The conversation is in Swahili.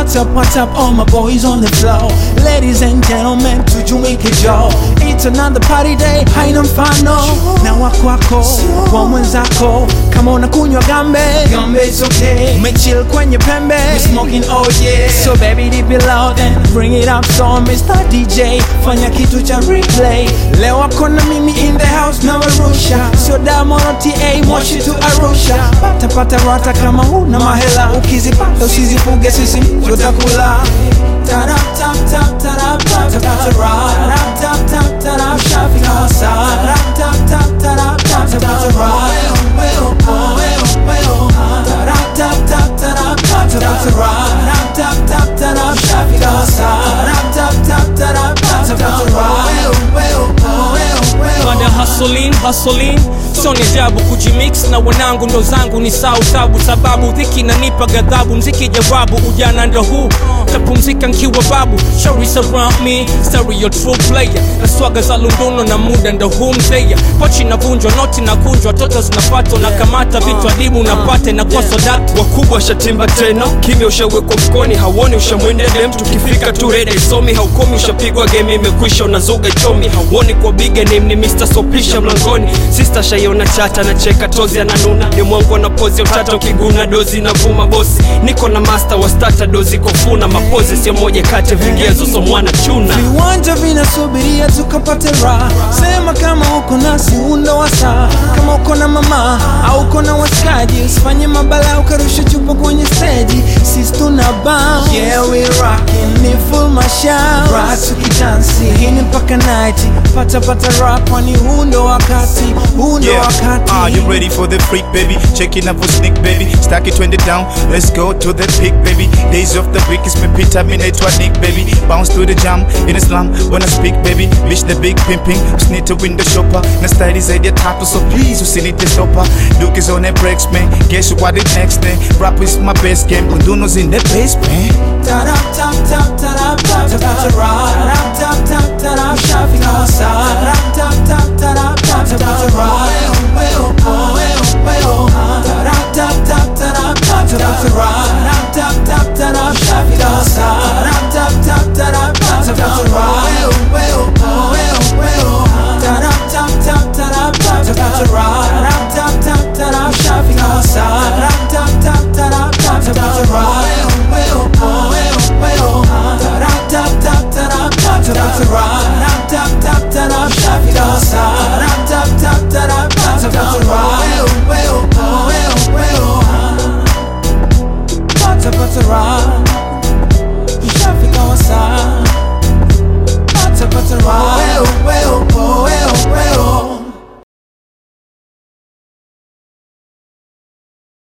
What's up, what's up, all my boys on the floor Ladies and gentlemen, tujumuike jo It's another party day, haina mfano Na wakwako, wa mwenzako Kama unakunywa gambe, gambe is okay Umechill kwenye pembe, we smoking oh yeah So baby dip it loud and bring it up So Mr. DJ, fanya kitu cha replay Leo wako na mimi in the house na warusha Sio Damoro TA, moshi to Arusha Pata pata rata kama huna mahela Ukizipata usizifuge sisi tutakula Tarap tap tap tarap tap tap tarap tap tap tarap Shafi Kasa Tarap tap tap tarap tap tap tarap Tarap tap tap tarap tap tap tarap tap tap tarap Shafi Kasa Tarap tap tap tarap tap tap tarap baada ya hasolin hasolin sio ni ajabu kujimix na wanangu ndo zangu ni sau tabu sababu dhiki nanipa ghadhabu mziki jawabu ujana ndo huu tapumzika nkiwa babu shauri surround me stereo true player na swaga za lunduno na muda ndo huu mzeya pochi navunjwa noti na kunjwa toto zinapatwa na kamata vitu adimu napate na kwa sodatu wakubwa shatimba tena kimya ushawekwa mkoni hauoni ushamwendele mtu kifika tu rede isomi haukomi ushapigwa game imekwisha unazuga chomi hauoni kwa bige name ni Mr. Sopisha mlangoni sister shaiona chata na cheka tozi ananuna ni mwangu na pozi utata ukiguna dozi na vuma bosi niko na master wa starter dozi kofuna mapozi sio moja kati ya vigezo so mwana chuna viwanja vinasubiria tukapate raha sema kama uko nasi undo wa saa kama uko na mama au uko na washikaji usifanye mabala ukarusha chupa kwenye steji sisi tuna bounce yeah we rockin ni full mashout raha tukidansi hii ni mpaka night pata pata rap kwani huu ndo wakati huu ndo Yeah, wakati are you ready for the freak, baby? Checking up for sneak, baby. Stack it, twend it down. Let's go to the peak, baby. Days of the week is me pita minute to a nick, baby. Bounce to the jam in Islam when I speak, baby. Bitch the big pimping, need to win the shopper. Na style is idea tattoo, so please, usinite the stopper. Duke is on the breaks, man. Guess what the next thing? Rap is my best game. Unduno's in the basement. Tarap tap tap tarap tap tap tarap tap tap